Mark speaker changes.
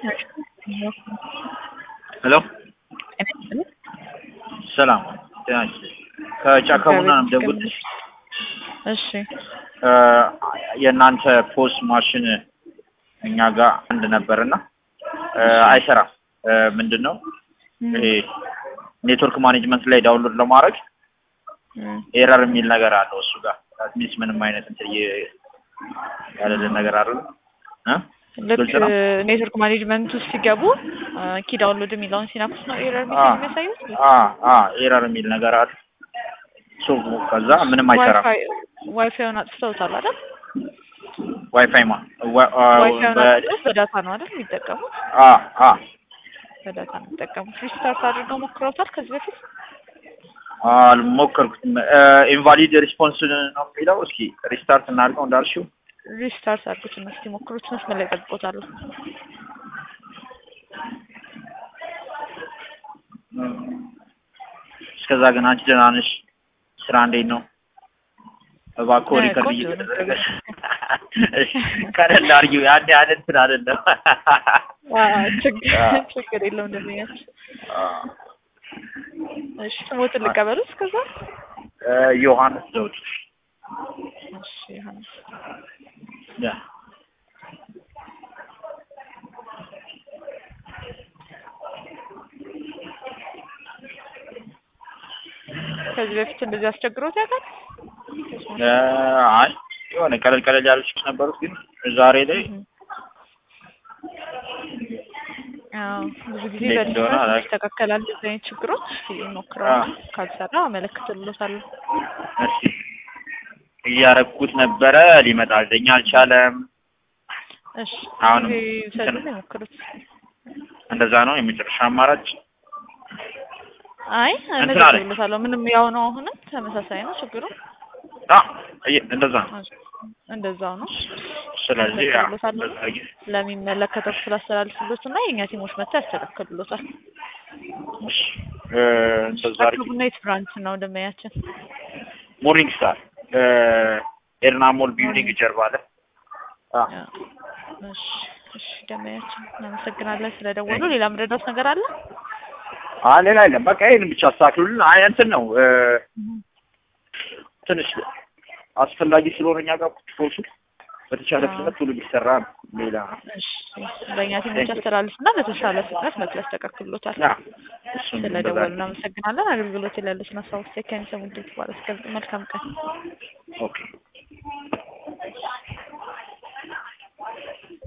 Speaker 1: ሄሎ ሰላም ጤና ይስጥልኝ። ከጫካ ቡና ነው የምደውልልሽ።
Speaker 2: እሺ
Speaker 1: የእናንተ ፖስ ማሽን እኛ ጋር አንድ ነበርና አይሰራም። ምንድን ነው ይሄ ኔትወርክ ማኔጅመንት ላይ ዳውንሎድ ለማድረግ ኤረር የሚል ነገር አለው እሱ ጋር ሚንስ ምንም አይነት እንትን ያለልን ነገር አይደለም እ
Speaker 2: ልክ
Speaker 1: ግልጽ ነው?
Speaker 2: ኔትወርክ ማኔጅመንት ውስጥ ሲገቡ ኪ ዳውንሎድ የሚለውን ሲናኩስ ነው ኤረር
Speaker 1: አ
Speaker 2: የሚያሳዩት።
Speaker 1: አ አ ኤረር የሚል ነገር አለ። ሶ ከዛ ምንም አይሰራም።
Speaker 2: ዋይፋዩን አጥፍተውታል አይደል?
Speaker 1: ዋይፋይ ማ ዋ- አ-
Speaker 2: ዋይፋዩን
Speaker 1: በ-
Speaker 2: አጥፍተውት በዳታ ነው አይደል የሚጠቀሙት?
Speaker 1: አ አ
Speaker 2: በዳታ ነው የሚጠቀሙት። ሪስታርት አድርገው ሞክረውታል ከዚህ በፊት?
Speaker 1: አልሞከርኩትም። ኢንቫሊድ ሪስፖንስ ነው የሚለው። እስኪ ሪስታርት እናድርገው እንዳልሽው።
Speaker 2: ሪስታርት አድርጉት እና እስኪ ሞክሩት። መስመር ላይ ጠብቆታለሁ።
Speaker 1: እስከዛ ግን አንቺ ደህና ነሽ? ስራ እንዴት ነው? እባክዎ
Speaker 2: እ
Speaker 1: ሪከርድ
Speaker 2: ቆንጆ ነው።
Speaker 1: እየተደረገ እሺ፣ ቀለል አድርጊው። ያን ያህል እንትን አይደለም።
Speaker 2: አ፣ ችግር
Speaker 1: አ።
Speaker 2: ችግር የለውም እንደሚያች
Speaker 1: አ፣
Speaker 2: እሺ ስሞትን ልቀበሉት እስከዛ
Speaker 1: እ፣ ዮሐንስ ዘውድ
Speaker 2: እሺ ዮሐንስ
Speaker 1: ያ
Speaker 2: ከዚህ በፊት እንደዚህ አስቸግሮት ያውቃል?
Speaker 1: እ፣ አይ የሆነ ቀለል ቀለል ያሉች ነበሩት፣ ግን ዛሬ ላይ
Speaker 2: አዎ ብዙ ጊዜ
Speaker 1: እንዴት እንደሆነ
Speaker 2: በዲስታንስ
Speaker 1: አላውቅም።
Speaker 2: ይስተካከላል። እንደዚህ አይነት ችግሮች ሞክረው
Speaker 1: አዎ።
Speaker 2: ካልሰራ አመለክትልዎታለሁ።
Speaker 1: እስኪ እያረኩት ነበረ፣ ሊመጣልኝ አልቻለም።
Speaker 2: እሺ
Speaker 1: አሁንም
Speaker 2: ጊዜ
Speaker 1: እንትን-
Speaker 2: ይውሰዱና ይሞክሩት።
Speaker 1: እንደዛ ነው የመጨረሻ አማራጭ።
Speaker 2: አይ
Speaker 1: እንትን አለኝ።
Speaker 2: እመዘግብልዎታለሁ። ምንም ያው ነው። አሁንም ተመሳሳይ ነው ችግሩ።
Speaker 1: አ እየ- እንደዛ ነው።
Speaker 2: እንደዛው ነው።
Speaker 1: ስለዚህ ያ
Speaker 2: እመዘግብልዎታለሁ።
Speaker 1: እንደዛ አድርጊ።
Speaker 2: ለሚመለከተው ክፍል አስተላልፍልዎት እና የእኛ ቲሞች መጥተው ያስተካክሉልዎታል።
Speaker 1: እሺ፣ እ፣ እንደዛ አድርጊ።
Speaker 2: ቡና የት ብራንች ነው ደንበኛችን?
Speaker 1: ሞርኒንግ ስታር እ፣ ኤድና ሞል ቢልዲንግ ጀርባ አለ። አ
Speaker 2: ያ። እሺ እሺ ደንበኛችን እናመሰግናለን ስለደወሉ። ሌላ ምረዳት ነገር አለ?
Speaker 1: አ ሌላ የለም። በቃ ይሄን ብቻ አስተካክሉልን። አይ እንትን ነው እ፣ ትንሽ አስፈላጊ ስለሆነ እኛ ጋር ቁጥሮቹ በተቻለ
Speaker 2: አዎ።
Speaker 1: ፍጥነት ሁሉ ቢሰራ ነው። ሌላ
Speaker 2: እሺ በእኛ ቲሞች አስተላልፍና በተሻለ ፍጥነት መጥተው ያስተካክሉልዎታል።
Speaker 1: ያ እሱን እንደዛ
Speaker 2: ስለደወሉ
Speaker 1: አድርጊ።
Speaker 2: እናመሰግናለን። አገልግሎት ላይ ያሉትን ሀሳቦች ከሚሰሙ ድርጅት ባለስከ መልካም ቀን።
Speaker 1: ኦኬ